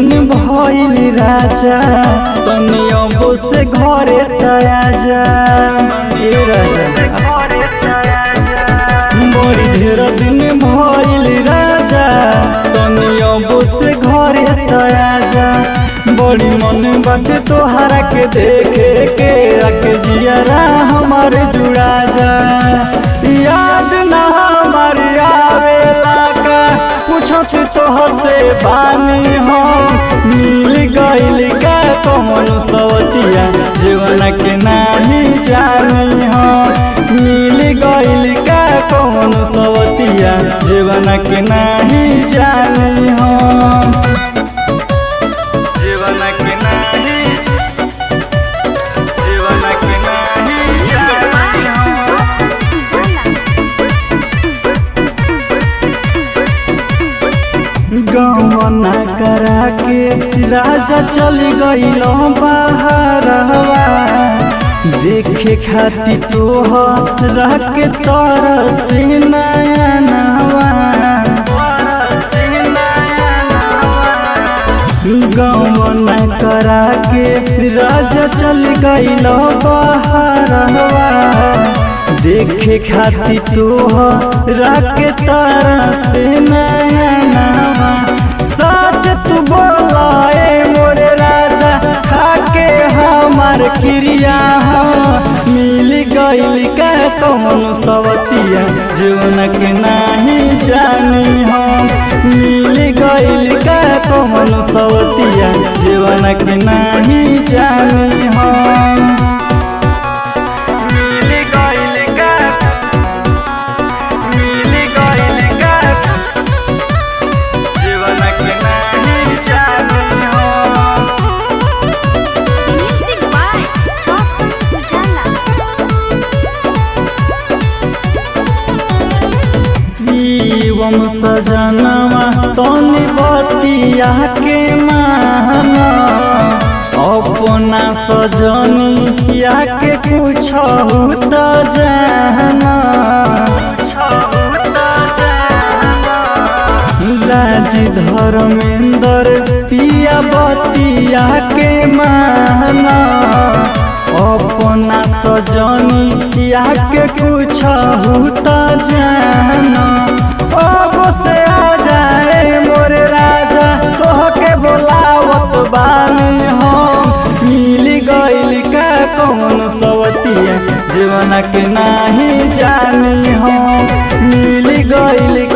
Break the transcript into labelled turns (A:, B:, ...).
A: दिन भइल राजा तनी अबो से घरे तया जा ए राजा बड़ी ढेर दिन भइल राजा तनी अबो से घरे तया जा बड़ी मन बाटे तोहरा के देखे के रख जियरा हमार जुड़ा जा याद ना हमार आवेला का पूछत तोहर से बानी हम मिल गइल का कौन सवतिया जीवन के नाही जानी हम मिल गइल का कौन सवतिया जीवन के नाही जानी हम जीवन के नाही जीवन के नाही
B: Music by
A: जानी हम
B: Awesome Ujala.
A: गौना करा के राजा चल गईल बाहरवा देखे खाती तोहर के तरह से नया नवा गौना करा के राजा चल गईल बाहरवा देखे खाती तोहर के तरह से नया नवा सच तू बोलाए मोरे राजा खाके हमार क्रिया मिल गइल का कौन सवतिया जीवन के नाही जानी हम मिल गइल का कौन सवतिया जीवन के नाही जानी हम मिल गइल का मिल गइल का जीवन के नाही जानी हम
B: Music by Awesome Ujala.
A: Shivam सजनवा तनी बतिया के माना अपना सजनिया के कुछ त जाना लाज धर्मेंद्र पिया बतिया के माना अपना सजनिया के कुछ त जाना अब से आ जाए मोरे राजा तोहके बोलावत बानी हम मिल गइल का कौन सवतिया जीवन के नाही जानी हम मिल गइल